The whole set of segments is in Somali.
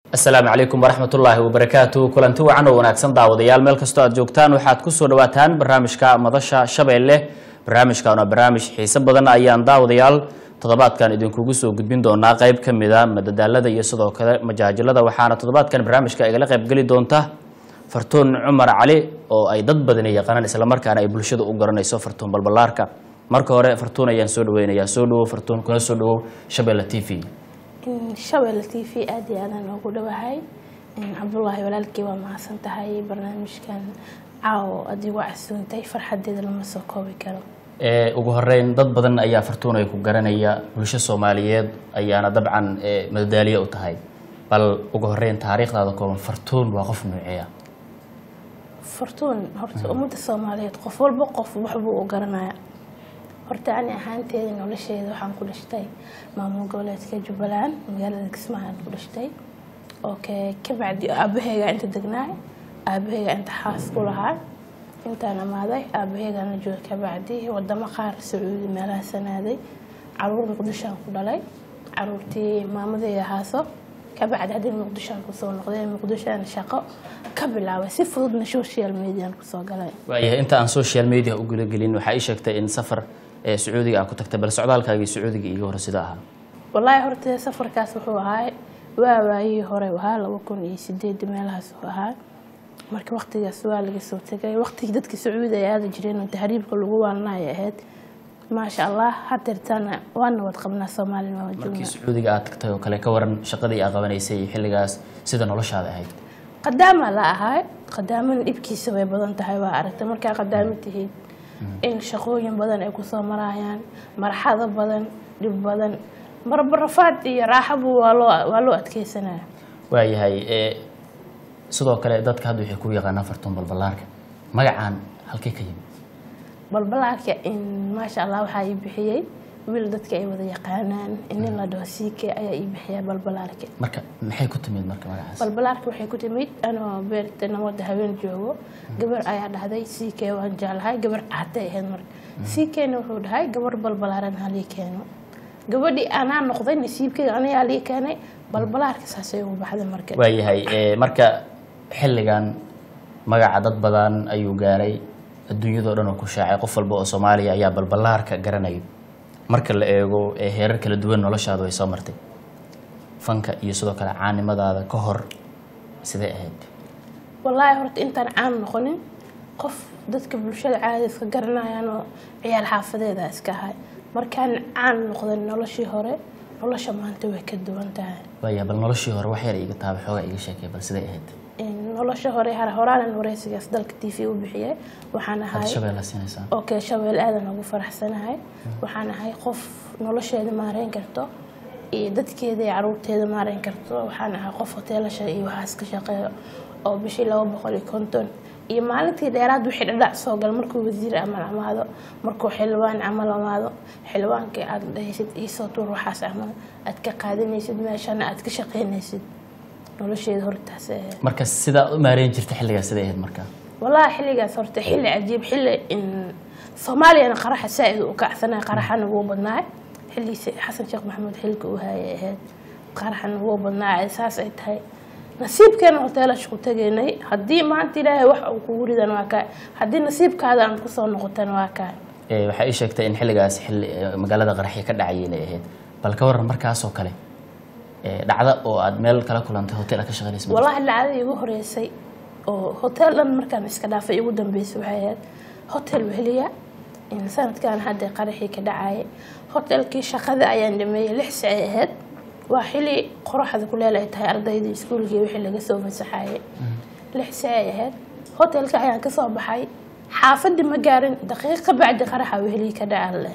asalaamu calaykum waraxmatullaahi wabarakaatu kulanti wacan oo wanaagsan daawadayaal meel kastoo aad joogtaan waxaad kusoo dhawaataan barnaamijka madasha shabeelle barnaamijkan waa barnaamij xiise badan ayaan daawadayaal toddobaadkan idinkugu soo gudbin doonaa qayb ka mida madadaalada iyo sidoo kale majaajilada waxaana toddobaadkan barnaamijka igala qaybgeli doonta fartuun cumar cali oo ay dad badani yaqaanaan islamarkaana ay bulshada u garanayso fartuun balbalaarka marka hore fartuun ayaan soo dhaweynayaa soo dhawow fartuun kuna soo dhawow shabeelle t v shabeelle t v aada iyo aadaan ugu dhawahay cabdulaahi walaalkii waa mahadsan tahay barnaamijkan caawo adigu casuuntay farxadeeda lama soo koobi karo Ee, ugu horeyn dad badan ayaa fartuun ay ku garanaya bulsho soomaaliyeed ayaana dabcan ee, madadaaliye u tahay bal ugu horeyn taariikhdaada kooban fartuun waa qof nuuceeya fortuun horta ummadda soomaaliyeed qof walba qof waxbuu u garanaya horta ani ahaanteeda nolosheeda waxaan ku dhashtay maamul goboleedka jubbaland magaalada kismaayo aan ku dhashtay oo ke kabacdi aabaheyga inta degnaay aabaheyga inta xaas ku lahaa intaan amaaday aabaheygaana jooga kabacdi wadamo qaar sacuudi meelaha sanaaday caruur muqdishoaan ku dhalay caruurtii maamadeyda haaso kabacdi haddii muqdishoaan kusoo noqday muqdishoaan shaqo ka bilaabay si fududna social mediaan kusoo galay waayahay inta aan social media u gudagelin waxaa ii sheegtay in safar ee sacuudiga aad ku tagtay bal socdaalkaagii sacuudiga iiga hore sida ahaa wallaahi horta safarkaas wuxuu ahaa waa waayihii hore ahaa laba kun iyo sideed meelahaas uu ahaa marka waqtigaas waa laga soo tegay waqtigii dadka sacuudi ay aadi jireen oo tahriibka lagu waalnaya ahayd maasha allah hadeertaana waa nabad qabnaa soomaalina waa markii joognaa sacuudiga aad tagtay oo kale ka waran shaqadii aad qabanaysay iyo xilligaas sida noloshaada ahayd qadaama la ahaa qadaamana dhibkiisa way badan tahay waa aragtay markaa qadaamo tihiid in shaqooyin badan ay kusoo marayaan marxado badan dhib badan marba rafaad iyo raaxabu waa loo waa loo adkeysanaya waayahay ee, sidoo kale dadka hadda waxay ku yaqaanaan fartuun balbalaarka magacaan halkee ka yimid balbalaarka in maasha allah waxaa ii bixiyey wiil dadka ay wada yaqaanaan inin la dhaho siike ayaa ii bixiya balbalaarka marka maxay ku timid marka magacaas balbalaarka waxay ku timid anoo beerta nabada haween joogo gabar ayaa dhahday siike waan jeclahay gabar caatay ahayd marka siikeena wuxuu dhahay gabar balbalaaran halii keeno gabadhii anaa noqday nasiibkeyga anayaa lii keenay balbalaarka saasay ugu baxday marka waayahay ee, marka xilligan magaca dad badan ayuu gaaray adduunyadoo dhan oo ku shaacay qof walba oo soomaaliya ayaa balbalaarka garanaya marka la eego ee heerar kala duwan noloshaadu ay soo martay fanka iyo sidoo kale caanimadaada ka hor sidee ahayd wallaahi horta intaan caan noqonin qof dadka bulshada caadi iska garanayaan oo ciyaal xaafadeeda iska ahay markaan caan noqdan noloshii hore nolosha maanta way ka duwan tahay waayahay bal noloshii hore wax yar iga taaba xoogaa iga sheekay bal sidee ahayd In nolosha hore har horaanan wareysigaas dalka t v u bixiyay waxaan hadda ahay shabeella siinaysaa okay shabeel aadan ugu faraxsanahay waxaan ahay qof nolosheeda maareyn karto iyo dadkeeda iyo caruurteeda maareyn karto waxaan ahay qof hoteelasha iyo waxaas ka shaqeeyo oo bishii laba boqol iyo konton iyo maalintii dheeraad wixii dhadhac soo gal markuu wasiir amal amaado markuu xildhibaan camal amaado xildhibaankii aad dhahaysid iisoo tuur waxaas camal aad ka qaadanaysid meeshana aad ka shaqeynaysid nolosheeda hortaas ahayd marka sidaa u maareyn jirta xilligaas sidee ahayd marka wallaahi xilligaas horta xilli cajiib xilli in soomaaliyana qaraxa saa-id u kacsanay qaraxana wuu badnaay xilli xasan sheekh maxamuud xilka uu hayay ahayd qaraxana wuu badnaay saas ay tahay nasiibkeena hoteelasha ku tegaynay haddii maanta ilaahay wax uu kugu ridan waa kaa haddii nasiibkaada aan kusoo noqotan waa kaa Ee, waxaa ii sheegtay in xilligaas xilli ee, magaalada qaraxyo ka dhacayay inay ahayd bal ka waran markaasoo kale ee, dhacda oo aad meel kala kulantay hotel aad ka shaqaynaysa wallaahi dhacdadii igu horeysay oo hotel dhan markaan iska dhaafay igu dambeysay waxay ahayd hotel weheliya in sanadkan hadda qaraxii ka dhacayay hotelkii shaqada ayaan dhameeyey lix sacay ahayd waa xili qoraxda kuleel ay tahay ardaydii iskuulkii wixii laga soo fasaxayay lix sacay ahayd hotelka ayaan kasoo baxay xaafadii ma gaarin daqiiqa bacdi qaraxa wehelii ka dhaca leh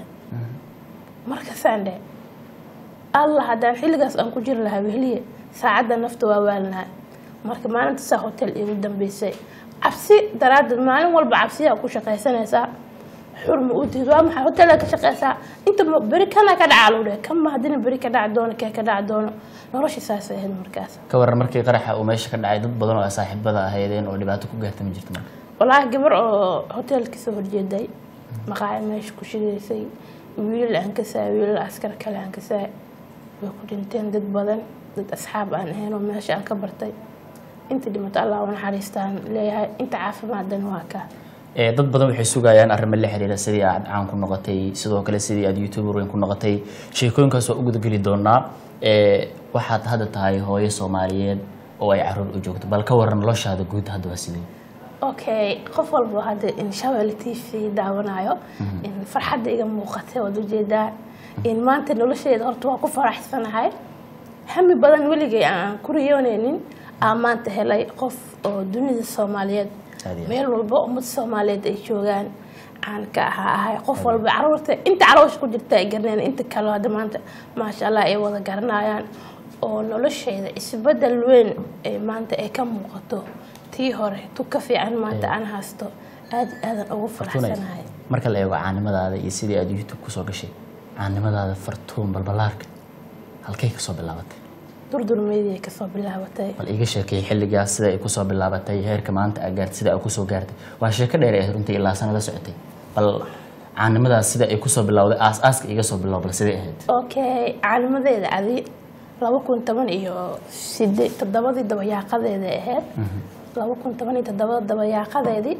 markasaan dhe allah haddaan xilligaas aan ku jiri lahaa weheliye saacadda nafta waa waalnahay marka maalinta saa hotel igu dambeysay cabsi daraaddeed maalin walba cabsiyaa ku shaqaysanaysaa xurma u tihid waa maxay hotelaa ka shaqeysaa inta ma beri kana ka dhaca lagu dheh kama haddina beri ka dhaci doono kee ka dhaci doono nolosha saasay ahayd markaas ka waran markii qaraxa uu meesha ka dhacay dad badan oo saaxiibada ahaydeen oo dhibaato ku gaarta ma jirto marka walaahi gabar oo hoteelka soo horjeeday maqaaci meesha ku shidaysay wiilal aan ka saay wiilal askar kale aan ka saay way ku dhinteen dad badan dad asxaab aan ahayn oo meesha aan ka bartay inta dhimato allah u naxariistaan leeyahay inta caafimaaddan waa ka Ee, dad badan waxay sugayaan arrimo la xiriira sidii aad caan ku noqotay sidoo kale sidii aad youtuber weyn ku noqotay sheekooyinkaas waa u gudageli doonaa Ee, waxaad hadda tahay hooyo soomaaliyeed oo ay caruur u joogto bal ka waran noloshaada guud hadda waa sidee okay qof walba hadda in shabelle t v daawanayo in farxadda iga muuqatay waad ujeedaa in maanta nolosheeda horta waa ku faraxsanahay hami badan weligay aan ku riyooneynin aan maanta helay qof oo dunida soomaaliyeed Aad iyo aad. meel walba ummad soomaaliyeed ay joogaan aan ka ahaa ahay qof walba caruurta inta caloosha ku jirta ay garaneen inta kale hadda maanta maasha allah ay wada garanayaan oo nolosheeda isbedel weyn ee maanta ay ka muuqato tii hore tu ka fiican maanta aan haysto aad aadan ugu Fartuunay, faraxsanahay marka la eego caanimadaada iyo sidii aad youtube kusoo gashay caanimadaada fartuun balbalaarka halkay kasoo bilaabatay durdurmeydii kasoo bilaabatay bal iga sheekay xilligaas sida ay kusoo bilaabatay heerka maanta aad gaartay sida aad kusoo gaartay waa sheeko dheer ee runtii ilaa sanada socotay bal caanimadaas sida ay kusoo bilowday aas-aaska iga soo bilow bal sidee ahayd okay caalimadeeda adi laba kun toban iyo side toddobadii dabayaaqadeeda ahayd laba kun toban iyo toddobada dabayaaqadeedii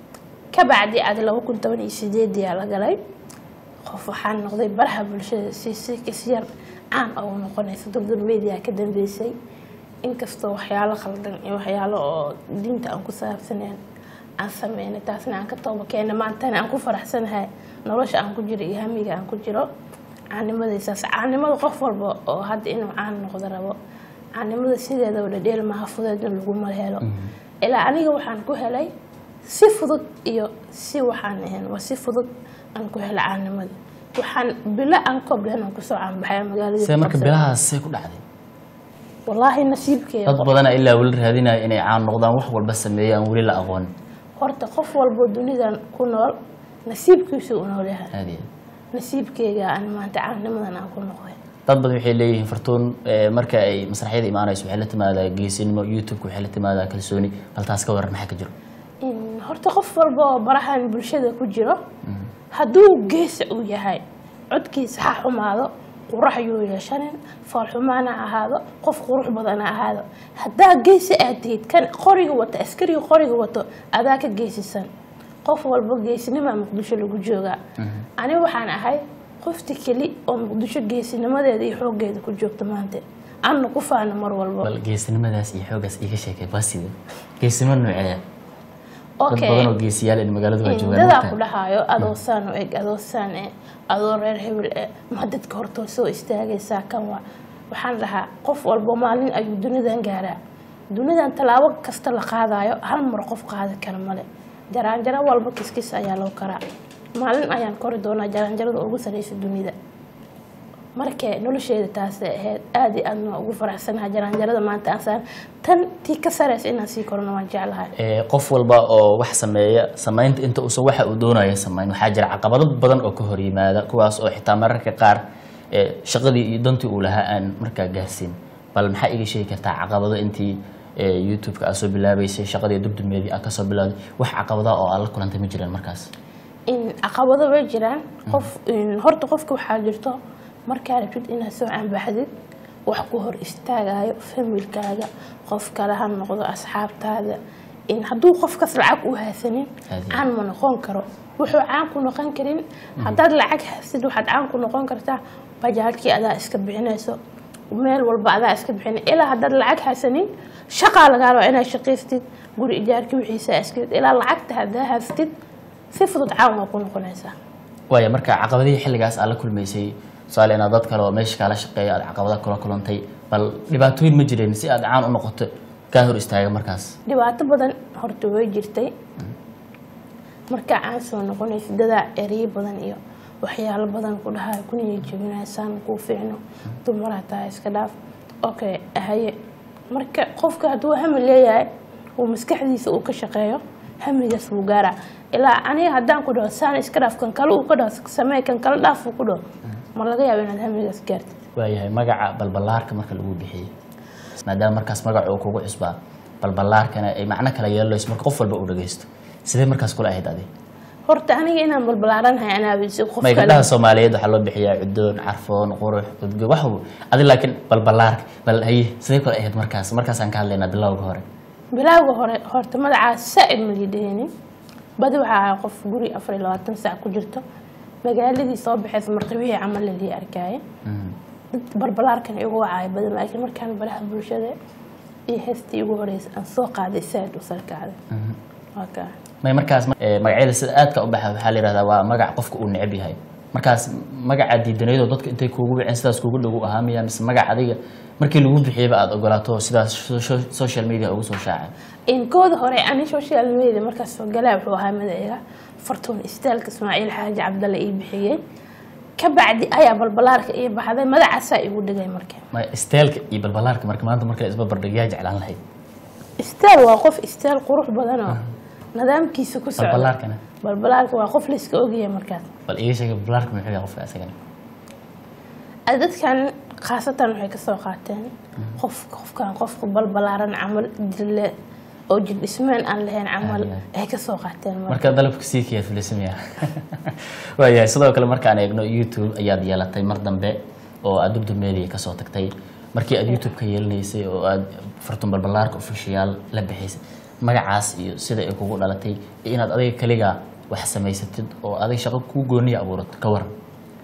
ka bacdi adi laba kun toban iyo sideediyaa la galay qof waxaan noqday baraha bulshada si si kasyar caan ugu noqonaysa durdur media ka dambeysay inkastoo waxyaalo khaldan iyo waxyaalo oo diinta aan ku saabsaneen aan sameynay taasna aan ka tooba keenay maantana aan ku faraxsanahay nolosha aan ku jiro iyo hamiga aan ku jiro caanimadaysaas caanimada qof walba oo hadda inuu caan noqdo rabo caanimada sideedaba dhadheel maaha fudeedna laguma helo ilaa aniga waxaan ku helay si fudud iyo si waxaan ahayn waa si fudud aan ku helay caanimada waxaan bilo aan koblen aan kusoo caanbaxay magaalada see marka bilahaas see ku dhacday wallaahi nasiibkeeda dad badana ilaa weli raadinaya inay caan noqdaan wax walba sameeya aan weli la aqoon horta qof walbo dunidan ku nool nasiibkiisu u nool yahay aad iyo aad. nasiibkeyga aan maanta caanimadan aan ku noqday dad badan waxay leeyihiin fartuun eh, marka ay masraxyada imaanayso waxay la timaadaa geesinimo youtube-ka waxay la timaadaa kalsooni bal taas ka waran maxaa ka jiro In horta qof walba oo barahan bulshada ku jiro hadduu geesa uu yahay codkiisa ha xumaado qurax yuu yeeshanin foolxumaana ahaado qof qurux badan ha ahaado haddaa geesi aad tihid kan qoriga wato askariga qoriga wato adaa ka geesisan qof walba geesinimaa muqdisho lagu joogaa ani waxaan ahay qofti keli oo muqdisho geesinimadeeda iyo xooggeeda ku joogta maanta anna ku faana mar walba bal geesinimadaas iyo xoogaas iga sheekay waa sidee geesinimo nooceeya dad Okay. badan oo geesiyaal in magaaladu waa joogaan dadaa marka. ku dhahayo adoo saan u eg adoo saan eh adoo reer hebel eh ma dadka hortoo soo istaagaysaa kan waa waxaan dhahaa qof walbo maalin ayuu dunidan gaaraa dunidan tallaabo kasta la qaadayo hal mar qof qaadi kara male jaraanjaro walba kiskis ayaa loo karaa maalin ayaan kori doonaa jaraanjarada ugu sareysa dunida markee nolosheeda taasay ahayd aada iyo aadna ugu faraxsanahay jaraanjarada maanta aan saan tan tii ka sareysa inaan sii korno waan jeclahay Eh, qof walba oo wax sameeya samaynta inta uusan waxa uu doonaya samayn waxaa jira caqabado badan oo ka hor yimaada kuwaas oo xitaa mararka qaar eh, shaqadii iyo dantii uu lahaa aan markaa gaarsiin bal maxaa iga sheegi kartaa caqabado intii eh, youtube-ka aad soo bilaabeysay shaqadii dubdulmeedii aad kasoo bilowday wax caqabada oo aad la kulantay ma jiraan markaas in caqabado way jiraan qof in horta qofka waxaa jirto markaa rabtid inaad soo canbaxdid wax ku hor istaagayo familkaaga qof kale ha noqdo asxaabtaada in hadduu qofkas lacag u haysanin Aad iyo caan ma noqon karo wuxuu caan ku noqon karin haddaad lacag haysid waxaad caan ku noqon kartaa bajaajkii adaa iska bixinayso meel walba adaa iska bixina ilaa haddaad lacag haysanin shaqaa lagaa raba inaad shaqaystid guri ijaarkii wixiisa iskid ilaa lacagta haddaa haystid si fudud caan waa ku noqonaysaa waaya marka caqabadihii xilligaas aad la kulmaysay tusaale inaad dad kale oo meesha kaala shaqeeya aad caqabada kula kulantay bal dhibaatooyin ma jireen si aad caan u noqoto kaa hor istaaga markaas dhibaato badan horta way jirtay markaa caan soo noqonaysa dadaa ereyo badan iyo waxyaalo badan ku dhahayo kuniya jebinaysaan kuu fiicno dumaraa tahay iska dhaaf okay haye marka qofka hadduu hami leeyahay uu maskaxdiisa uu ka shaqeeyo hamigaas wuu gaaraa ilaa aniga haddaan ku dhaho saan iska dhaaf kan kale uu ka dhaho samee kan kale dhaaf uu ku dhaho ma laga yaabo inaad hamigaas gaartid waayahay magaca balballaarka marka lagu bixiyey maadaama markaas magaca uu kugu cusbaa balballaarkana ay macno kala yeelanayso marka qof walba uu dhageysto sidee markaas kula ahayd adi horta aniga inaan balbalaaranahay anaabisi qof may kale gabdhaha soomaaliyeed waxaa loo bixiyaa cudoon carfoon qurux udgo wax walba adi laakiin balbalaarka bal haye sidee kale ahayd markaas markaasaan ka hadlaynaa bilowga hore bilowga hore horta magacaas saa-id ma liidhahaynin badi waxaa ahaa qof guri afar iyo labaatan saac ku jirto magaaladii soo baxaysa marqibihii camal lalii arkaaye dad barbalaarkan igu wacaayo badan laakiin markaan baraha bulshada iyo heestii igu horeysa aan soo qaaday saa-id u sarkacday waa kaa may markaas eh, magacyada sida aadka u baxa waxaa la yihahdaa waa magac qofka uu neceb yahay markaas magaca diidanaydoo dadka intay kuugu wiceen sidaas kuugu dhow u ahaa miya mise magac adiga markii lagu bixiyaba aada ogolaato sidaas so- so- social media ugu soo shaacay in kooda hore ani social media markaas soo galaa wuxuu ahaa madayga fartuun istaalka ismaaciil xaaji cabdalle ii bixiyey ka bacdi ayaa balbalaarka ii baxday magacaasaa igu dhigay marka ma isteelka iyo balbalaarka marka maanta marka isbarbardhig yaa jeclaan lahayd istaal waa qof istaal qurux badan oo nidaamkiisa ku socda balbalaarkana balbalaarka waa qof layska ogyahay markaas bal iga sheega balbalaarka muxuu yahay qofka isagana Ay dadkan khaasatan waxay kasoo qaateen qof qofkan qofka balbalaaran camal dille oo jir dhismeen aan lahayn camal Aad iyo aad. ay kasoo qaateen marka marka dalabka sii kiyaa filismaya waayahay sidoo kale markaan eegno youtube ayaad yeelatay mar dambe oo aad dubdub media kasoo tagtay markii aad youtube ka yeelanaysay oo aad fartun balbalaarka official la bixaysay magacaas iyo sida ay kugu dhalatay iyo inaad adiga kaligaa wax samaysatid oo adiga shaqo kuu gooniya abuurato ka waran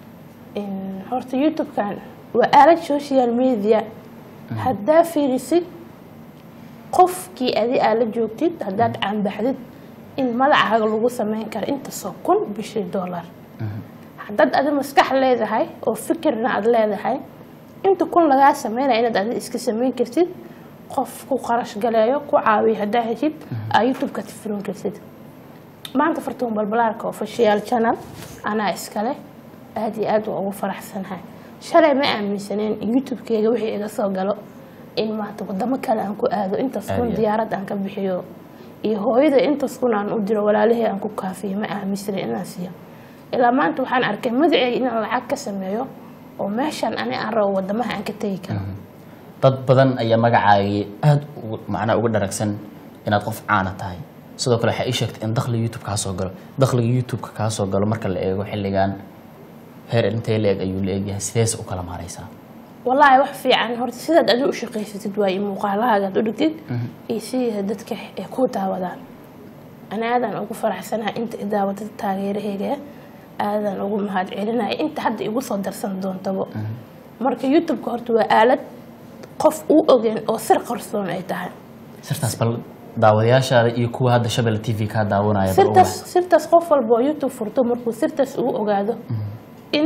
In horta youtube-kan waa aalad social media haddaa fiirisid qofkii adi aa la joogtid haddaad caanbaxdid in magacaaga lagu sameyn karo intasoo kun bishii dollar haddaad adi maskax leedahay oo fikirna aad leedahay inta kun lagaa sameynaya inaad adi iska sameyn kartid qof ku qarash galeeyo ku caawiyo haddaa heshid aa youtube-ka tifirin kartid maanta fartuun balbalaarka official channel anaa iskale aad iyo aad waa ugu faraxsanahay shalay ma aaminsaneen in youtube-keyga wixii iga soo galo in maanta wadamo kale aan ku aado intaas Aad kun iyo aad. diyaarad aan ka bixiyo iyo hooyada intaas kun aan u diro walaalihii aan ku kaafiyo ma aaminsanen inaan siiyo ilaa maanta waxaan arkay magaceyga inaan lacag ka sameeyo oo meeshan ani aan rabo wadamaha aan ka tegi karo dad badan ayaa magacaagii aada ugu- macnaha uga dharagsan inaad qof caana tahay sidoo kale waxaa ii sheegtay in dakhliga youtube kaa soo galo dakhliga youtube-ka kaa soo galo marka la eego xilligan heer intee la-eg ayuu la egyahay sidees u kala maaraysaa wallaahi wax fiican horta sidaad adi u shaqaysatid waayo muuqaalahaagaad u dhigtid iyo sidii dadka ay ku daawadaan ana aadaan ugu faraxsanahay inta i daawadada taageerahayga aadaan ugu mahad celinaya inta hadda igu soo darsan doontabo marka youtube-ka horta waa aalad qof uu ogeen oo sir qarsoon ay tahay sirtaas bal daawadayaashaada iyo kuwa hadda shabel t v kaa daawanaya bal sirtaas uga- sirtaas qof walba oo youtube furto markuu sirtaas uu ogaado in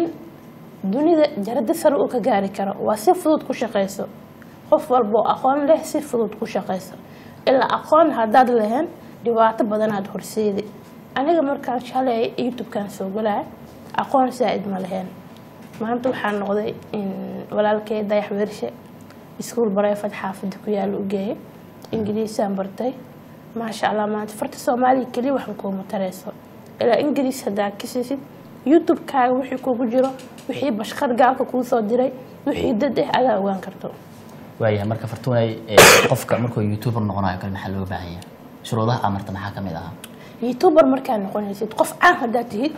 dunida jarada sare uu ka gaari karo waa si fudud ku shaqayso qof walba oo aqoon leh si fudud ku shaqayso ilaa aqoon haddaad lahayn dhibaato badanaad horseedi aniga markaan shalay youtube-kan soo galaya aqoon saa-id ma lahayn maanta waxaa noqday in walaalkay dayax weershe iskuul bareefad xaafada ku yaala u geeyay ingiriisaan bartay maasha allah maanta farta soomaaliya keliya waxba kuuma tareyso ilaa ingiriis haddaa ka siisid youtube-kaaga wixii kugu jiro wixii bashqad gaalka kuu soo diray wixii dad ah adaa ogaan karto waayahay marka fartuunay ee, qofka markuu youtuber noqonayo kale maxaa looga baahan yahay shuruudaha amarta maxaa ka mid ahaa youtuber markaa noqonaysid qof caan haddaad tihid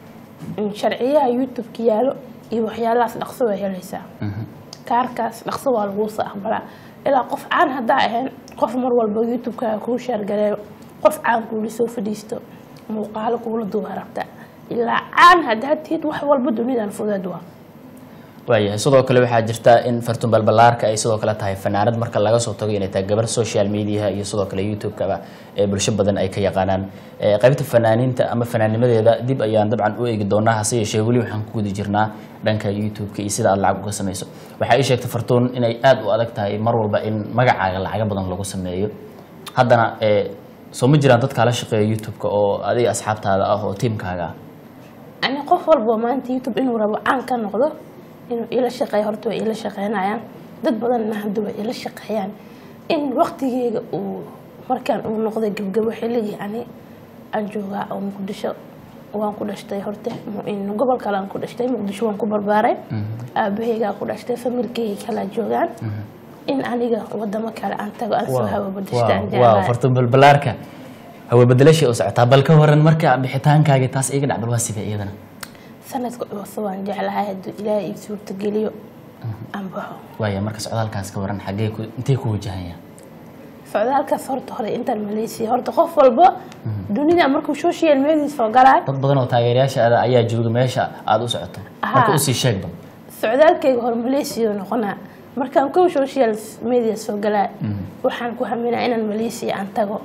in sharciyaha youtube-ka yaalo iyo waxyaalahaas dhaqso waa helaysaa kaarkaas dhaqso waa laguu soo aqbalaa ilaa qof caan haddaa ahayn qof mar walba youtube-kaaga kuu sheergareeyo qof caan kuula soo fadhiisto muuqaalo kuula duuba rabta ilaa caan haddaad tihid wax walba dunidan fudeed waa waayahay sidoo kale waxaa jirta in fartuun balbalaarka ay sidoo kale tahay fanaanad marka laga soo tago inay tahay gabar social mediaha iyo sidoo kale youtube-kaba ee bulsho badan ay ka yaqaanaan Ee, qaybta fanaaniinta ama fanaanimadeeda dib ayaan dabcan u eegi doonaa hase yeeshee weli waxaan ku guda jirnaa dhanka youtube-ka iyo sida aad lacag uga samayso waxaa ii sheegtay fartuun inay aada u adag tahay mar walba in magacaaga lacaga badan lagu sameeyo haddana ee, soo ma jiraan dad kaala shaqeeya youtube-ka oo adiga asxaabtaada ah oo tiimkaaga ah ani qof walba maanta youtube inuu rabo caan ka noqdo inuu ila shaqeeyo horta way ila shaqeynayaan dad badanna hadda way ila shaqeeyaan in waqtigeyga uu markaan uu noqday gebgabo xilligii ani aan joogaa oo muqdisho waan ku dhashtay horta mu- in gobol kale aan ku dhashtay muqdisho waan ku barbaaray aabaheygaa ku dhashtay familkeyga kalaa joogaan in aniga wadamo kale aan tago aan soo hawo badashta aan waaw jeclahay fartuun balbalaarka hawe bedelashay u socotaa bal ka waran marka bixitaankaagii taas iga dhac bal waa sidee iyadana sanadka cusub waan jeclahay hadduu ilaahay ii suurtageliyo aan baxo waaya marka socdaalkaas ka waran xaggee ku intee ku wajahaya socdaalkaas horta hore intaan malaysiya horta qof walba dunida markuu social media soo galaayo dad badan oo taageerayaasha ayaa jooga meesha aada u socoto marka Aha. usii sheegba socdaalkayga hore malaysiya noqonaa markaan kow social media soo galaa waxaan ku haminaa inaan malaysiya aan tago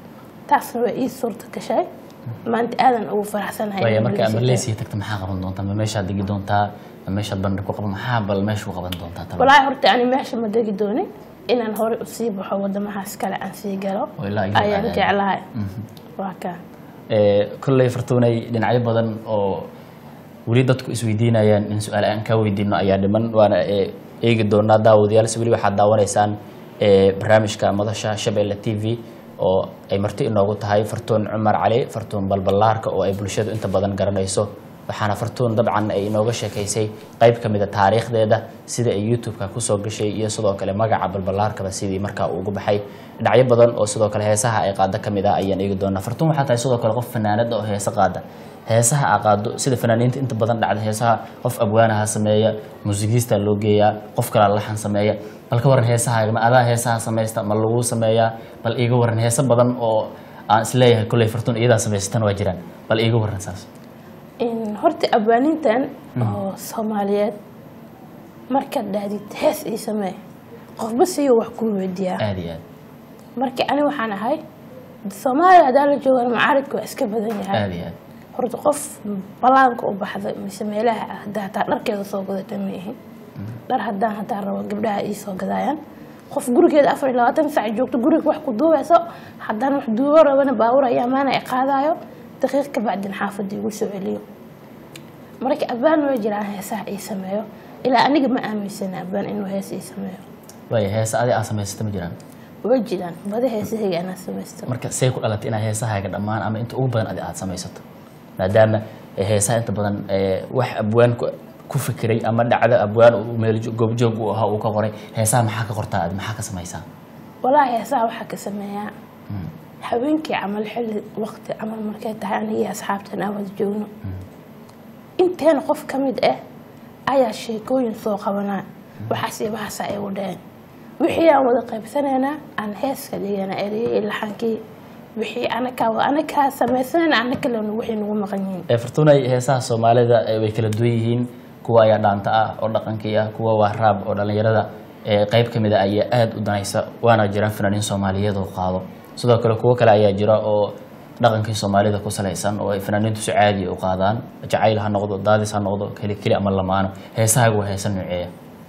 taasna waa ii suurta gashay maanta aadan ugu faraxsanahay waaya inaan marka Malaysia malaysia tagta maxaa qaban doontaa ma meeshaad degi doontaa ma meeshaad bandhig ku qaban maxaa bal meesha ku qaban doontaa tago. talo walaahi horta ani meesha ma degi doonin inaan hore usii baxo wadamahaas kale aan sii galo Oo ilaa iyo ayaan aad- jeclahay waa kaa Ee, kolley fartuunay dhinacyo badan oo weli dadku isweydiinayaan in su-aal aan ka weydiino ayaa dhiman waana ee, eegi doonaa daawadayaal si weli waxaad daawanaysaan ee, barnaamijka madasha shabeelle t v oo ay marti inoogu tahay fartuun cumar cali fartuun balballaarka oo ay bulshadu inta badan garanayso waxaana fartuun dabcan ay inooga sheekaysay qayb ka mid a taariikhdeeda sida ay youtube-ka kusoo gashay iyo sidoo kale magaca balballaarkaba sidii markaa uu ugu baxay dhinacyo badan oo sidoo kale heesaha ay qaado ka mid ah ayaan eegi doonaa fartuun waxaa tahay sidoo kale qof fanaanada oo heesa qaada heesaha aa qaado sida fanaaniinta inta badan dhacda heesaha qof abwaanaha sameeya muusigiista loo geeyaa qof kale laxan sameeya bal ka waran heesahaaga ma adaa heesaha samaysta ma lagu sameeyaa bal iiga waran heeso badan oo aan isleeyahay kolley fartuun iyadaa samaysatan waa jiraan bal iiga waran saas In horta abaanintan oo soomaaliyeed markaad dhahdid hees ii samee qofba siyo wax kuu weydiiyaa aad iyo aad marka ani waxaan ahay soomaaliya haddaan la joogana macaaridka waa iska badan yahay aad iyo aad horta qof balaanka u baxda mise meelaha ah haddaa hataa dharkeeda soo gadata ma ihin dhar haddaan haddaan rabo gabdhaha ii soo gadaayaan qof gurigeeda afar iyo labaatan sac joogto guriga wax ku duubayso haddaan wax duubo rabana baawur ayaa maana ay qaadaayo daqiiq ka bacdin xaafadda igu soo celiyo marka abaan way jiraan heesaha ii sameeyo ilaa aniga ma aaminsana abaan inuu hees ii sameeyo waaya heesa adi aa samaysata ma jiraan way jiraan bada heesahayga anaa samaysto marka see ku dhalatay inaad heesahaaga dhammaan ama inta ugu badan adi aad samaysato maadaama eh, heesaha inta badan eh, wax abwaan ku- ku fikiray ama dhacdo abwaan uu meel jo- goobjoog uu ahaa uu ka qoray heesaha maxaa ka qortaa adi maxaa ka samaysaa walaahi heesaha waxaa ka sameeyaa habeenkii camal xilli waqti camal markay tahay anigii asxaabtan aan wada joogno inteena qof ka mid ah ayaa sheekooyin soo qabanaa waxaas iyo waxaasa ay u dhaheen wixii aan wada qaybsanaynaa aan heeska dhigana ereyey iyo laxankii wixii anakaa anakaa samaysanayna anakalena wixii nagu maqan yihiin Eh, fartuunay heesaha soomaalida eh, way kala duwan yihiin kuwa ayaa dhaanta ah oo dhaqankii ah kuwa waa raab oo dhallinyarada eh, qayb ka mid a ayaa aada u danaysa waana jiraan fanaaniin soomaaliyeed oo qaado sidoo kale kuwo kale ayaa jira oo dhaqankii soomaalida ku salaysan oo ay fanaaniintu si caadi u qaadaan jacayl ha noqdo daadis ha noqdo keli keli ama lamaano heesahaaga waa heesa nooceeya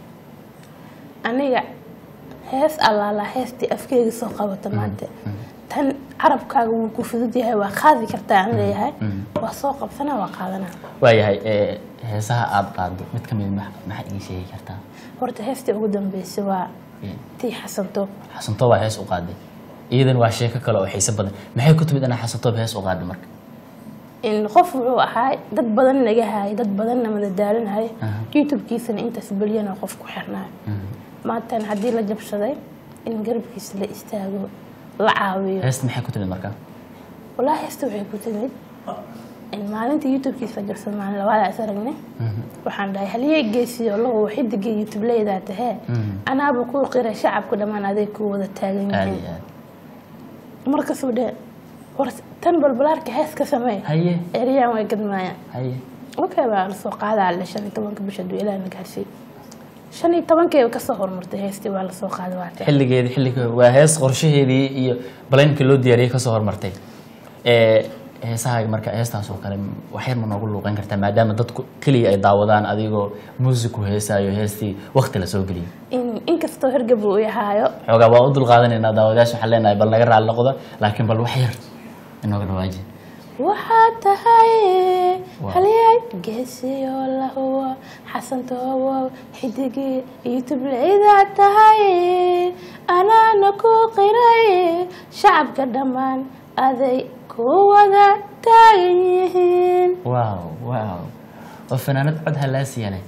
aniga hees allaala heestii afkeyga soo qabata maanta tan carabkaaga wuu ku fudud yahay waa qaadi kartaa aan leeyahay waa soo qabsanaa waa qaadanaa waayahay eh, heesaha aada qaado mid ka mid ma- maxaa ii sheegi kartaa horta heestii ugu dambeysay waa Eh, tii xasantoob xasantoob waa hees u qaaday iyadan waa sheeko kale oo xiise badan maxay ku timid inaa xasantoob hees u qaaday marka in qof wuxuu ahaa dad badan naga haayay dad badanna madadaalinaya Aha. youtube-kiisana intaas balyana qof ku xirnaayo maantan haddii la jabsaday in garabkiisa la istaago la caawiyo heesta maxay ku timid marka walaa heesta waxay ku timid in maalinta youtube-kiisa la jabsaday maalin labaad is aragnay waxaan dhahay haliyey geesiyo lagu xidiga youtube leedaa tahee anaaba kuu qiray shacabka dhammaan aday kuu wada taagan aada yihiin iyo aad markasuu dhe war tan balbalaarka hees ka samee haye eryaan way gadmaayaan haye okay baa la soo qaadaa le shan iyo tobanka bisha duu ilaaha na gaarsiiy shan iyo tobankeeba kasoo hormartay heestii waa lasoo qaaday waate xilligeedi xilliga waa hees qorshaheedii iyo baleynkii loo diyaariyey kasoo hormartay Eh, heesahaaga marka heestaas oo kale waxyar ma noogu luuqeyn kartaa maadaama dadku keliya ay daawadaan adigoo muusiku heesaayo heestii wakti la soo geliyay in inkastoo hergab uu yahaayo xoogaa waa u dulqaadanaynaa daawadayaasha waxaan leenahay bal naga raali noqda laakiin bal wax yar inooga dhawaaji waxaad tahay Wow. haliyay geesiyo lahuwa xasantoobo xidigii youtube leydaa tahay anaana ku qiray shacabka dhammaan aday ku wada taagan yihiin waaw waaw oo fanaanad cod halaasiya leh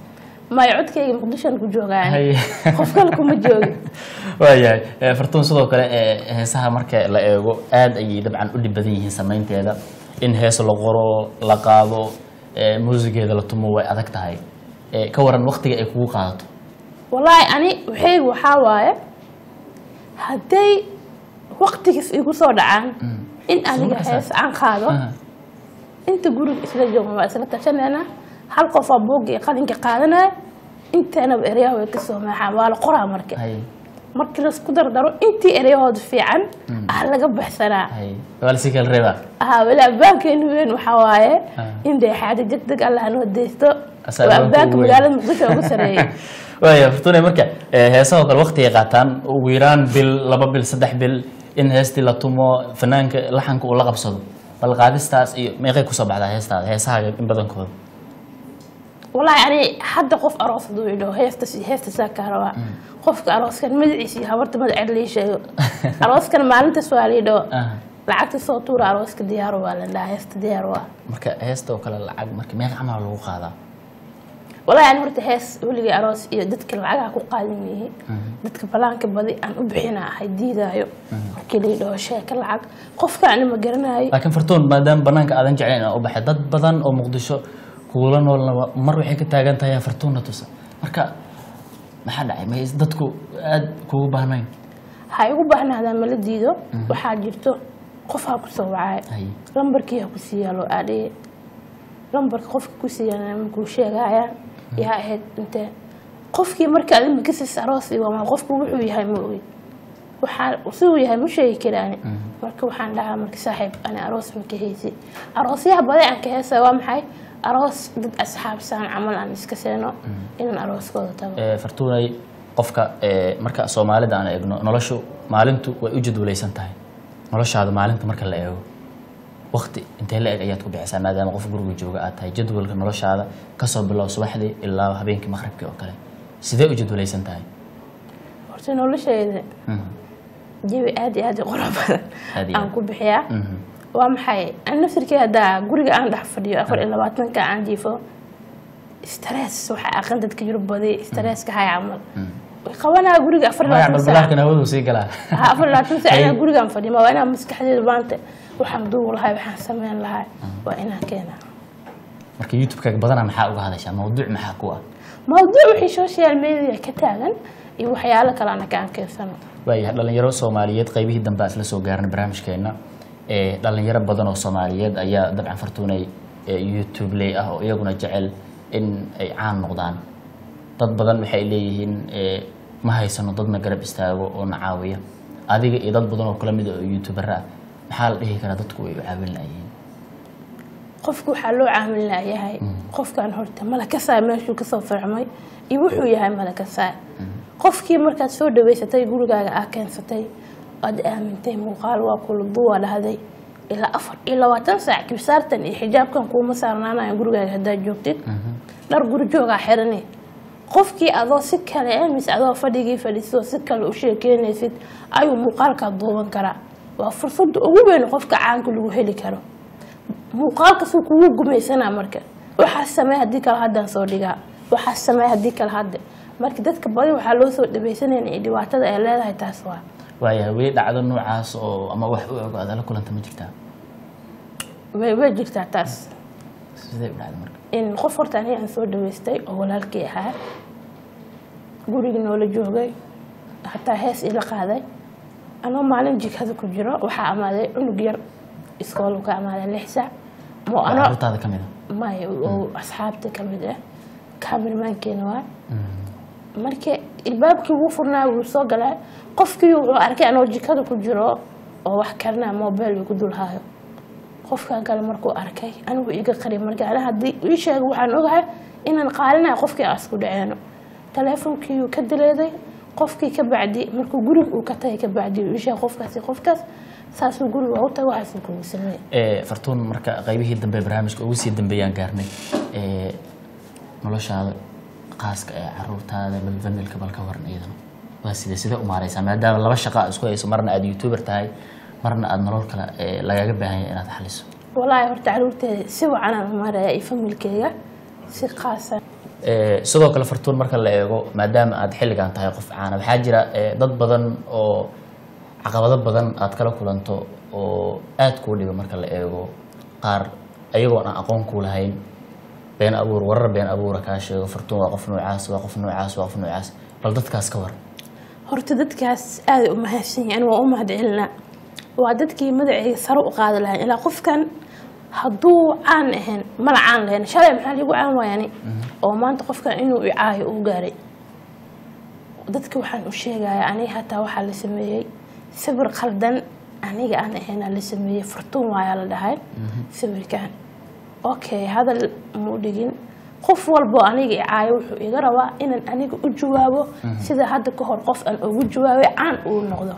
maayo codkayga muqdishoan ku joogaan Hay. qof kale kuma joogi waayahay Eh, fartuun sidoo kale eh, heesaha marka la eego aad ayay dabcan u dhib badan yihiin samaynteeda in hees la qoro la qaado eh, muusigeeda la tumo way adag tahay Eh, ka waran waqtiga ay kugu qaadato wallaahi ani waxaygu waxaa waaye hadday waqtigiis igu soo dhacaan in aniga markaas- hees aan qaado Ah, inta guriga isla joogna waa isla tashanayna hal qofaa buugga iyo qalinka qaadanaya inteenaba eryaha way kasoo maaxaan waa la qoraa marka hay markii laisku dardaro intii eryahooda fiican ah laga baxsanaa hay waa lasii kala reebaa haa weli abbaankeenu weyn waxaa waaye Ah. in dee xaaja degdeg allah noo deysto Asaa waa abbaanka abbaanka ugu weyn. magaalada muqdisho ugu sareeyay waaya fartuune marka eh, heesahoo kale waqtigay qaataan ugu yaraan bil laba bil saddex bil in heestii la tumo fanaanka laxanka uu la qabsado bal qaadistaas iyo meeqay kusoo baxdaa heestaada heesahaaga in badankooda wallaahi ani hadda qof aroos haduu idho heesta heesta saa kaa rabaa qofka arooskan magaciisa iyo habarta magaceed lii sheego arooskan maalintaas waa liidho Ah. lacagta soo tuura arooska diyaar waa la dhahaa heesta diyaar waa marka heesta oo kale lacag marka meeqa camal lagu qaadaa wallaahi ani horta hees weligay aroos iyo dadka lacagaha ku qaadan yihiin dadka balaanka badi aan u bixina ahay diidaayo markii la yidhaho sheeka lacag qofka ani ma garanayo laakiin fartuun maadaama banaanka aadan jeclayn inaa u baxay dad badan oo muqdisho kuula noolna mar waxay ka taagan tahay fartuunna tusa marka maxaa dhacay ma dadku aad kugu baahnayn ha igu baahnaadaan mala diido waxaa jirto qof ha ku soo wacay Hay. lambarkii ha ku siiyaa loo aadheye lambarka qofka ku siiyana makuu sheegayaan yaa ahayd intee qofkii marka adima kasis aroos iyo waa qofku wuxuu yahay ma ogid waxaa siduu yahay ma sheegi karaani marka waxaan dhahaa marka saaxiib ani aroos ma ka heysi aroosyaha baday aan ka heesa waa maxay aroos dad asxaabsaan camal aan iska seeno inaan arooskooda tago Eh, fartuunay qofka eh, marka soomaalida aan eegno noloshu maalintu way u jadwalaysan tahay noloshaada maalinta marka la eego waqti intee la eg ayaad ku bixisaa maadaama qof guriga jooga aad tahay jadwalka noloshaada kasoo bilow subaxdii ilaa habeenkii maqribkii oo kale sidee u jadwalaysan tahay horta noloshayda Mhm. jawi aad iyo aad u qurux badan Aad iyo aan aad. ku bixiyaa Mhm. waa maxay an naftirkii haddaa guriga aan dhex fadhiyo afar iyo labaatanka aan jiifo stress waxaa aqan dadka yurub badi stresska hay camal way qabanaa guriga afar iyo magac labaatan saac balbalaarkan hawadu sii galaa Ha, afar iyo labaatan saac inaan gurigaan fadhiyo waa inaan maskaxdeeda maanta waxaan duubi lahay waxaan sameyn lahay waa inaan keenaa marka youtube-kaaga badanaa maxaa uga hadashaa mawduuc maxaa ku ah mawduuc wixii social media ka taagan iyo waxyaalo kale ana kaan keensano waayahay dhalinyaro soomaaliyeed qaybihii dambe aan isla soo gaarnay barnaamijkeena ee dhalinyaro badan oo soomaaliyeed ayaa dabcan fartuunay ee youtube ley ah oo iyaguna jecel in ay caan noqdaan dad badan waxay leeyihiin ee, ma haysano dadna garab istaago oo na caawiya adiga iyo dad badan oo kala mid ah oo youtuber ah maxaa la dhihi karaa dadku way u caawin layihiin qofku waxaa loo caamil laayahay qofkan horta malakasaa meeshuu kasoo farcmay iyo wuxuu yahay malakasaa qofkii markaad soo dhaweysatay gurigaaga aa keensatay aad aamintay muuqaal waa kula duwa dhahday ilaa afar iyo labaatan saac kibsaartan iyo xijaabkan kuuma saarnaanayo gurigaaga haddaad joogtid dhar guri joogaa xirani qofkii adoo si kale eh, mise adoo fadhigii fadhiiso si kale u sheekeynaysid ayuu muuqaalkaa duuban karaa waa fursadda ugu weyn qofka caanka lagu heli karo muuqaalkasuu kugu gumaysanaa marka waxaa samey haddii kale haddaan soo dhigaa waxaa samey haddii kale hadda marka dadka badi waxaa loo soo dhabaysanayna iyo dhibaatada ay leedahay taas waa waayahay weli dhacdo noocaas oo ama wax u ego aad la kulanta ma jirtaa way way jirtaa taas sidee u dhacda marka in qof horta aniga aan soo dhaweystay oo walaalkii ahaa gurigii noola joogay hataa hees ila qaaday anoo maalin jikada ku jiro waxaa amaaday cunug yar iskool ka amaaday lix saac mo anoo carruurtaada ka mid a may oo asxaabta ka mid ah kaamirmaankeena waa marka ilbaabkii wuu furnaa wuu soo galaa qofkii wuxuu arkay anoo jikada ku jiro oo wax karinaa mobile ku dul haayo qofkan kale markuu arkay anigu iga qari marka ana haddii ii sheega waxaan ogahay inaan qaalinaya qofkii aan isku dhaceeno taleefonkii uu ka dileeday qofkii ka bacdi markuu guriga uu ka tagay ka bacdi uu ii sheegay qofkaasi qofkaas saasuu guriga u tago waxaasuu kugu sameeyey Ee, fartuun marka qaybihii dambe barnaamijka ugu sii dambeeyaan gaarnay ee, noloshaada qaaska ee caruurtaada balfamilka balka waran iyadana waa side sidee u maareysaa maadaama laba shaqa aad isku hayso marna aad youtuber tahay marna aad nolol kale ee, lagaga baahan yahay inaad xaliso walaahi horta caruurteeda si wacanaan u maraya iyo familkeyga si qaasan Eh, sidoo kale fartuun marka la eego maadaama aad xilligan tahay qof caana waxaa jira eh, dad badan oo caqabado badan aad kala kulanto oo aad kuu dhiba marka la eego qaar ayagoon aan aqoon kuu lahayn been abuur warar been abuura kaa sheego fartuun waa qof noocaas waa qof noocaas waa qof noocaas bal dadkaas ka war horta dadkaas aaday u mahadsan yahin waa u mahad celinaa waa dadkii magaceyga sare u qaadi lahayn ilaa qofkan hadduu caan ahayn mala caan lahayn shalay maxaa liigu caan waayani oo maanta qofkan inuu i caayo uu gaaray dadka waxaan u sheegayaa aniga hataa waxaa la sameeyey sawir khaldan aniga aan ahaynaa la sameeyey fartuun waayaa la dhahay sawirkan okay hadal muu dhigin qof walbo aniga i caayo wuxuu iga rabaa inaan aniga u jawaabo sida hadda ka hor qof aan ugu jawaabay caan uu noqdo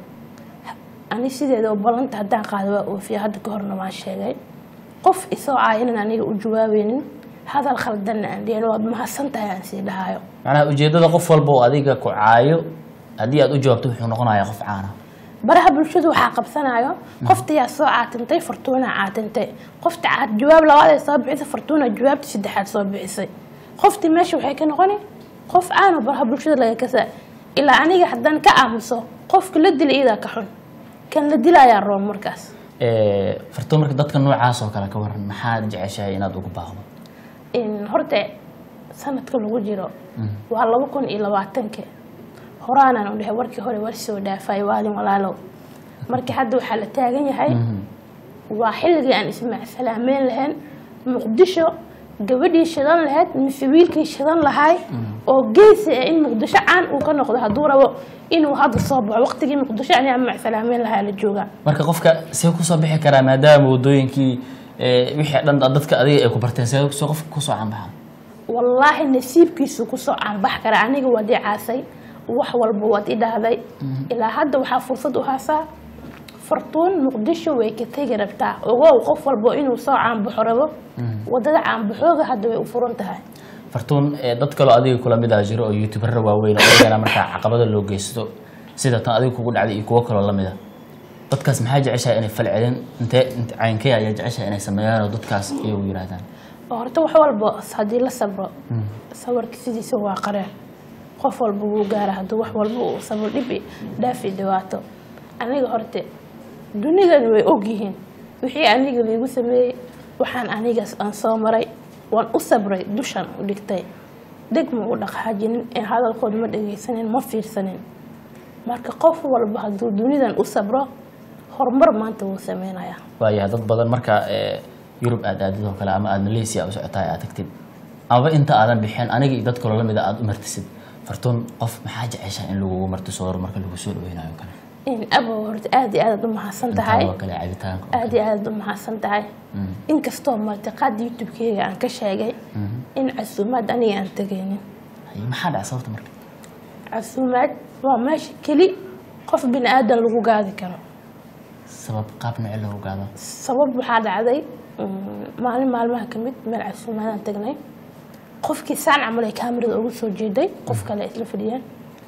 ani sideeda oo ballanta haddaan qaado waa oofiya hadda ka horna waan sheegay qof isoo caaya inaan aniga u jawaabaynin hadal khaldanna aan dhihin waad mahadsan tahay aan sii dhahayo macnaha ujeeddada qof walba oo adiga ku caayo haddii aad u jawaabto wuxuu noqonayaa qof caana baraha bulshadu waxaa qabsanayo qoftayaa soo caatintay fartuuna caatintay qofta caat jawaab labaad ay soo bixisay fartuuna jawaabta saddexaad soo bixisay qoftii meesha waxay ka noqoni qof caano baraha bulshada laga kasa ilaa aniga haddaan ka aamuso qofka la dila iyadaa ka xun kan la dilayaa roon markaas Eh, fartuun marka dadka noocaas oo kale ka waran maxaad jeceshahay inaad ugu baaqdo in horta sanadka lagu jiro waa laba kun iyo labaatanka horaanaan u dhahay warkii hore war soo dhaafay waalin walaalow marka hadda waxaa la taagan yahay waa xilligii aan ismaacsalaameen lahayn muqdisho gabadhii shidan lahayd mise wiilkii shidan lahay oo geesi ah in muqdisho caan uu ka noqdo hadduu rabo inuu hadda soo baxo waqtigii muqdisho ani aan macsalaameyn lahaa la joogaa marka qofka see kusoo bixi karaa maadaama wadooyinkii eh, wixii dhan dadka adiga ay ku barteen see see qofka kusoo canbaxa wallaahi nasiibkiisu kusoo caanbax kara aniga waad i caasay wax walba waad i dhahday ilaa hadda waxaa fursad u haasaa fartuun muqdisho way ka tegi rabtaa ogow qof walbo inuu soo caanbaxo rabo wadada caanbaxooga hadda way u furan tahay fartuun eh, dad kaloo adiga kula mid ah jiro oo youtuberra waaweyn oo iyagana markaa caqabada loo geysto sida tan adiga kugu dhacday iyo kuwo kaloo lamid a dadkaas maxaa jeceshahay inay falcelin intee int- caynkee ayaa jeceshahay inay sameeyaan oo dadkaas iyagu yidhaahdaan oo horta wax walba haddii la sabro sabarka sidiisa waa qareen qof walba wuu gaara hadduu wax walba uu sabro dhibi dhaafi dhibaato aniga horte dunidani way ogyihiin wixii aniga liigu sameeyey waxaan anigaas aan soo maray waan u sabray dushan u dhigtay dheg ma u dhaqaajinin ee hadalkood ma dhegaysanin ma fiirsanin marka qof walba hadduu dunidan u sabro horumar maanta wuu sameynayaa waayahay dad badan marka eh, yurub aad aadid oo kale ama aad malaysia u socotahay aad tagtid amaba inta aadan bixin aniga iyo dad kaloo lamid a aad u martisid fartuun qof maxaa jeceshahay in lagugu martisooro marka lagu soo dhaweynayo oo kale in abow horta aada iyo aadaad u mahadsan tahay Intaa oo kale cabitaanka oo aada iyo aadaad u mahadsan tahay inkastoo martiqaad youtube-keyga aan ka sheegay in casuumaad aniga aan tegaynin Haye, maxaa dhaca sababta marka casuumaad waa meesha keli qof bini aadan lagu gaadi karo sabab qaab noocee loogu gaado sabab waxaa dhacday mm, maalin maalmaha ka mid meel casuumaadaan tagnay qofkii saan camal ay kaamirada ugu soo jeeday qof kale ay isla fadhiyaan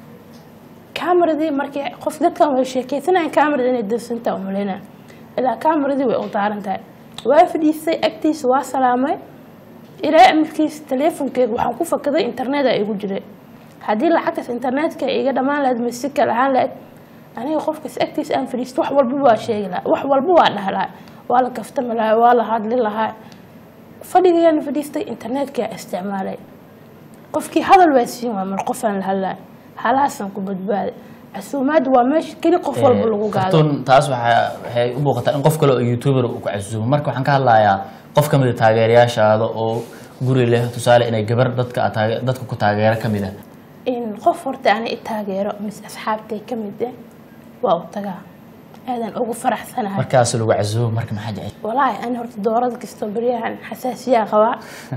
kaamiradii markii qof dadkan way sheekeysanayaan kaamirada inay dansantaa umaleyna ilaa kaamiradii way u daaran tahay waa fadhiistay agtiisa waa salaamay ilaa amarkiisa taleefonkeyga waxaan ku fakaday interneta igu jiray haddii lacagtaas internetka iga dhammaan lahayd mise si kale ahaan lahayd aniga qofkaas agtiisa aan fadhiisto wax walba waa sheegi lahaa wax walba waa dhaha lahaa waa la kaftami lahaa waa la hadli lahaa fadhigayaan fadhiistay internetkaa isticmaalay qofkii hadal waa siin waa mar qofaan la hadlaa halahaasaan ku badbaaday casuumaad waa meesha keli qof walba lagu gaado fartuun taas waxaa waxay u muuqataa in qof kale oo youtuber uu ku casuumo marka waxaan ka hadlayaa qof ka mid a taageerayaashaada oo guri leh tusaale inay gabar dadka aad taage- dadka ku taageero ka mid ah in qof horta ana i taageero mise asxaabtay ka mid ah waa u tagaa aadan ugu faraxsanahay markaas lagu casuumo marka maxaa jecel walaahi ani horta doorada kastoo beryahan xasaasiyaa qabaa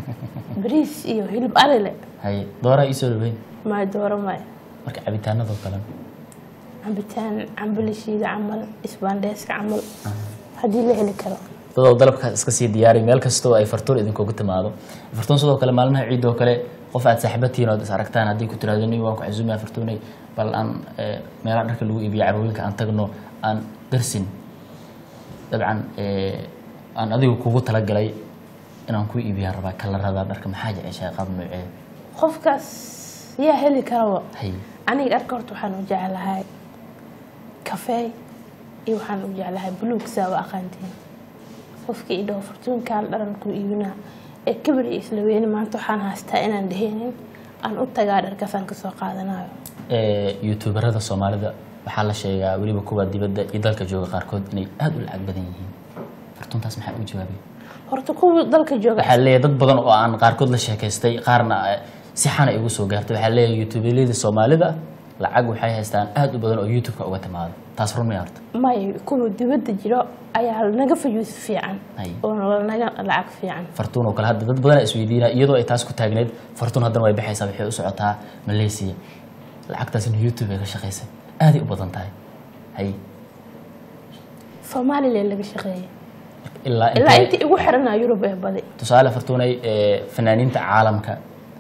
bariis iyo hilib alile haye dooraa iisoo dhaweyn maay dooro maay marka cabitaanadoo kale cambitaan cambilishiida camal isbaandheeska camal haddii la heli karo dadoo dalabkaas iska sii diyaari meel kastoo ay fartuun idinkugu timaado fartuun sidoo kale maalmaha ciid oo kale qof aad saaxiibatihiin ood is aragtaan haddii ku tiraahdo nin waan ku casuumaya fartuunay bal aan eh, meelaha dharka lagu iibiyo carwooyinka aan tagno aan darsin dabcan eh, aan adigu kugu talagalay inaan ku iibiyaan rabaa kalarada dharka maxaa jeceshahay qaab noocee qofkaas yaa heli karaba hay aniga dharka horta waxaan u jeclahay kafeey iyo waxaan u jeclahay buluug saa u aqaantiin qofkii idhaho fartuunkaan dharanku iibinaa ee kabar iyo isla weyne maanta waxaan haystaa inaan dheheenin aan u tagaa dharkaasaan kasoo qaadanayo Ee, youtuberada soomaalida waxaa la sheegaa weliba kuwa dibadda iyo dalka jooga qaarkood inay aada u lacag badan yihiin fartuuntaas maxaa u jawaabay horta kuwa dalka jooga waxaa leeyahay dad badan oo aan qaarkood la sheekaystay qaarna eh, si xana igu soo gaartay waxaa leeyahay youtuberlada soomaalida lacag waxay haystaan aada u badan oo youtube-ka uga timaado taas run maya horta may kuwa dibadda jiro ayaa naga fayuus fiican Ay. oo naga lacag fiican fartuun oo kale hadda dad badan isweydiina iyadoo ay taas ku taagneyd fartuun haddana way baxaysaa waxay u socotaa malaysia lacagtaasina youtube ay ka shaqaysay aaday u badan tahay hay somalilan laga shaqeeyay ilaa ilaa intee- intii igu xiranaa yurub ee badi tusaale fartuunay ee, fanaaniinta caalamka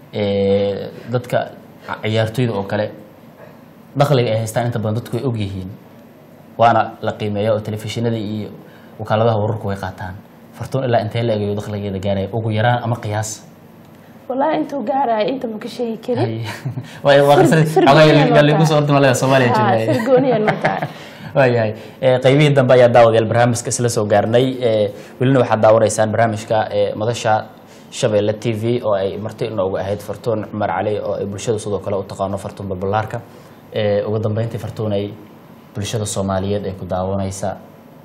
ee, dadka ca- ciyaartoyda oo kale dakhliga ay haystaan inta badan dadku way ogyihiin waana la qiimeeya oo telefishinada iyo wakaaladaha wararku way qaataan fartuun ilaa intee la egayo dakhligeeda gaaraya ugu yaraan ama qiyaas wallaahi intuu gaaraya inta ma ka sheegi karin Hay. Way- waa qasri- Sir- xogaa sirgooniya yaa lagu soo ordi malaya Soomaaliya Haa, jooga. sirgooniya noo tahay waayahay Ee, qaybihii dambe ayaa daawadayaal barnaamijka isla soo gaarnay Ee, welina waxaad daawanaysaan barnaamijka ee, madasha shabeelle t v oo ay marti inoogu ahayd fartuun cumar cali oo ay bulshada sidoo kale u taqaano fartuun balbalaarka Ee, ugu dambeyntii fartuun ay bulshada soomaaliyeed ay ku daawanaysa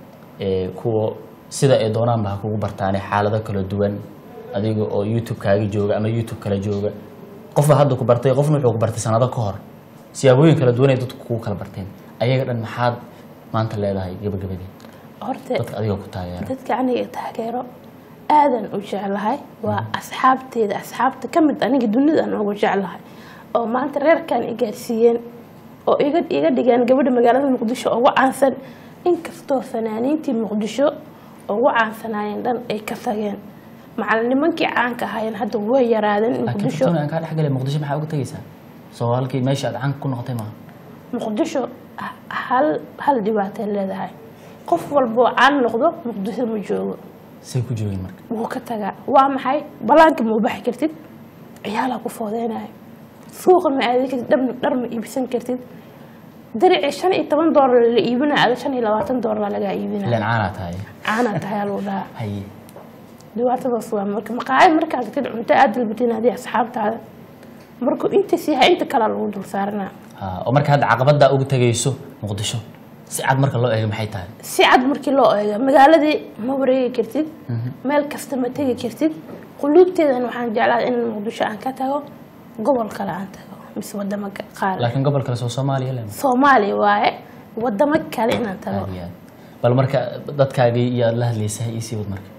ee, kuwa sida ay doonaanba ha kugu bartaane xaalado kala duwan adiga oo youtube kaaga jooga ama youtube kala jooga qofba hadda ku bartay qofna wuxuu ku bartay sanado ka hor siyaabooyin kala duwan ay dadku kugu kala barteen ayaga dhan maxaad maanta leedahay gabagabadii horta dadka adiga ku taageera dadka aniga taageero aadan u jeclahay waa asxaabteeda asxaabta ka mid aniga dunida aan ugu jeclahay oo maanta reerkan i gaarsiiyeen oo iga iga dhigeen gabadha magaalada muqdisho ugu caansan inkastoo fanaaniintii muqdisho ugu caansanaayeen dhan ay ka tageen macalinimankii caanka ahaayeen hadda way yaraadeen laakiin muqdisho fartuun aan kaa dhex galay muqdisho maxaa uga tegaysaa soo halkii meesha aad caanka ku noqotay maaha muqdisho h- hal hal dhibaatay leedahay qof walboo caan noqdo muqdisho ma joogo say ku joogin marka wuu ka tagaa waa maxay balaanka ma u baxi kartid ciyaalaa ku foodeynayo suuqa ma aadi kartid dhar dhar ma iibsan kartid daricii shan iyo toban doolar la iibinaya ada shan iyo labaatan doolar lagaa iibinaya ilaan caanaa tahay caanaa tahay lagu dhahaa haye dhibaatadaas waa marka maqaayad markaad tagtid cunto aad dalbatiin haddii asxaabtaada markuu intaas yahay inta kalea lagu dul saaranaa Ah, oo marka hadda caqabaddaa uga tegayso muqdisho si cad marka loo eego maxay tahay si cad markii loo eego magaaladii ma wareegi kartid meel kasta ma tegi kartid quluubteedan waxaan jeclaa in muqdisho aan ka tago gobol kale aan tago mise wadamo ka- qaar laakiin gobol kale soo soomaaliya le soomaaliya waaye wadamo kale inaan tago aad iyo aad bal marka dadkaagii iyo aad la hadlaysahay ii sii wad marka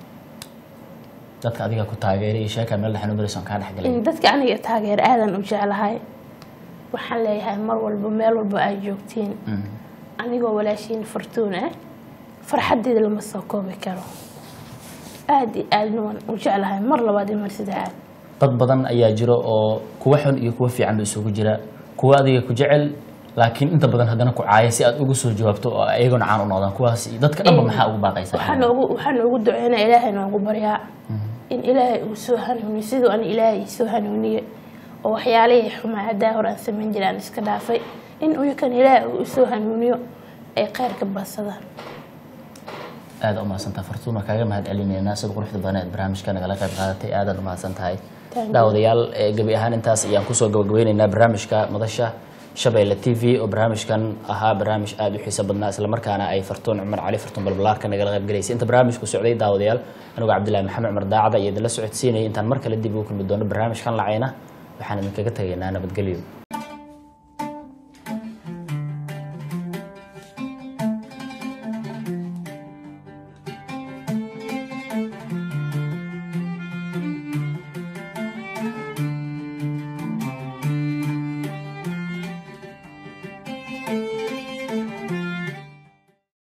dadka adiga ku taageeray iyo sheekaa meel dhexan u marayso aan kaa dhex galay in dadka aniga taageer aadan u jeclahay waxaan leeyahay mar walba meel walba ay joogtiin Mhm. anigoo walaashiin fartuun ah farxaddeeda lama soo koobi karo aad iyo aadna waan u jeclahay mar labaad iyo mar saddexaad dad badan ayaa jiro oo kuwa xun iyo kuwa fiican ba isugu jira kuwa adiga ku jecel laakiin inta badan haddana ku caaya si aad ugu soo jawaabto oo ayagona caan u noqdaan kuwaas iyo dadka dhanba maxaa ugu baaqaysaa waxaan ugu waxaan ugu duceynaa ilaahay noogu baryaa in ilaahay uu soo hanuuniyo siduu an ilaahay ii soo hanuuniye oo waxyaalihii xumaa haddaa hore aan samayn jiray aan iska dhaafay in uyukan ilaahay uu soo hanuuniyo ay khayrka badsadaan aada umahadsantaha fartuun waa kaaga mahad celineynaa sida quruxda badan eed barnaamijka nagala qayb qaadatay aadaad umahadsan tahay Thank you. daawadayaal ee gebi ahaan intaas ayaan kusoo gabagabeyneynaa barnaamijka madasha shabeelle t v oo barnaamijkan ahaa barnaamij aada u xiiso badnaa islamarkaana ay fartuun cumar cali fartuun balbalaarka nagala qayb galaysay inta barnaamijku socday daawadayaal anigoo cabdillahi maxamed cumar daacada iyo idinla socodsiinayay intaan mar kale dib ugu kulmi doono barnaamijkan lacayna waxaan idinkaga tegaynaa nabadgelyo